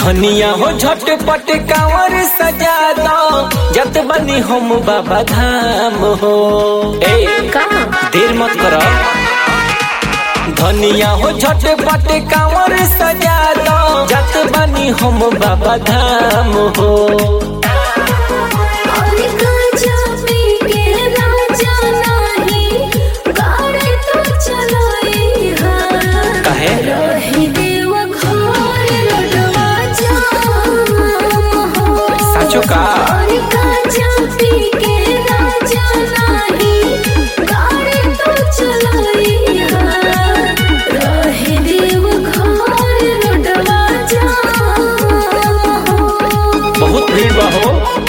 धनिया हो झटपट कांवर सजा दो जत बनी हम बाबा धाम हो ए का देर मत करो धनिया हो झटपट कांवर सजा दो जत बनी हम बाबा धाम हो और गांजा पी के राजा नाही गाड़ी तो चलाई हा काहे? रही देव घर लडवा जाम हो साचो का और गांजा पी के राजा नाही गाड़ी तो चलाई हा रही देव घर लडवा जाम हो बहुत भीड़ बा हो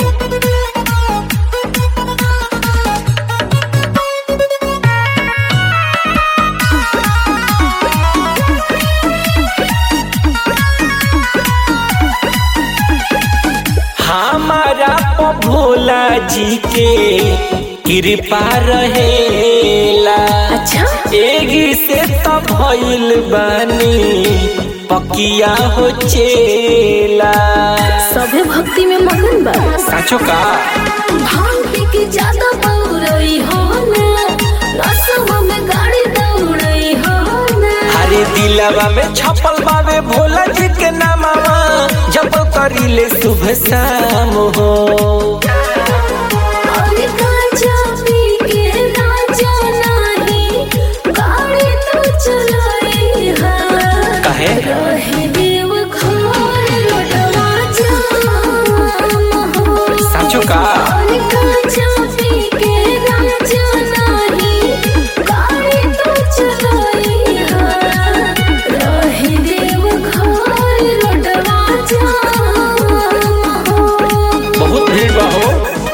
हमारा प भोला जी के कृपा रहेला अच्छा एगी से तो भइल बानी पकिया हो चेला सभे भक्ति में मगन बा साचो का भांग पी के ज्यादा पौरई हो ना रसवा में गाड़ी दौड़ई हो ना हरे दिलवा में छपल बावे भोला जी के नामवा जब करिले शुभ शाम हो और गांजा पी के राजा नाही गाड़ी तो चलाई हा काहे? रहे देव घर लौटवा जाम हो साचो का और गांजा पी के राजा नाही गाड़ी तो चलाई हा रहे देव घर लौटवा जाम हो बहुत भीड़ बा हो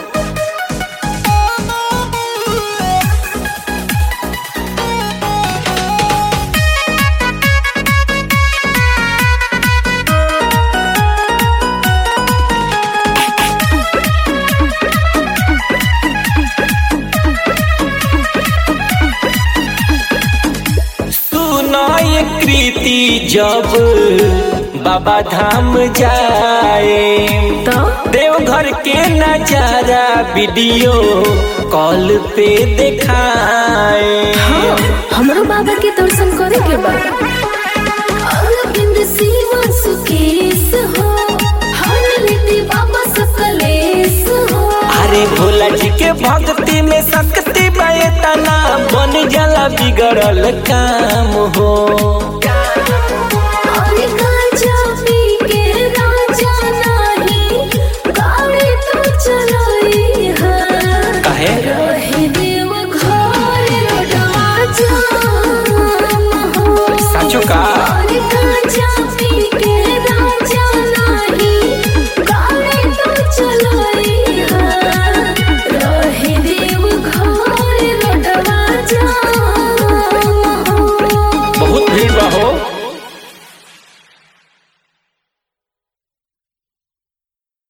सुनो ये कृति जब बाबा धाम जाए तो देवघर के नजारा वीडियो कॉल पे दिखाए हाँ, हमरो बाबा के दर्शन करे के बा अरविंद शिव सुकेश हो हर रीति बाबा सकलेश हो अरे भोला जी के भक्ति में शक्ति बतना बन जाला बिगड़ल काम हो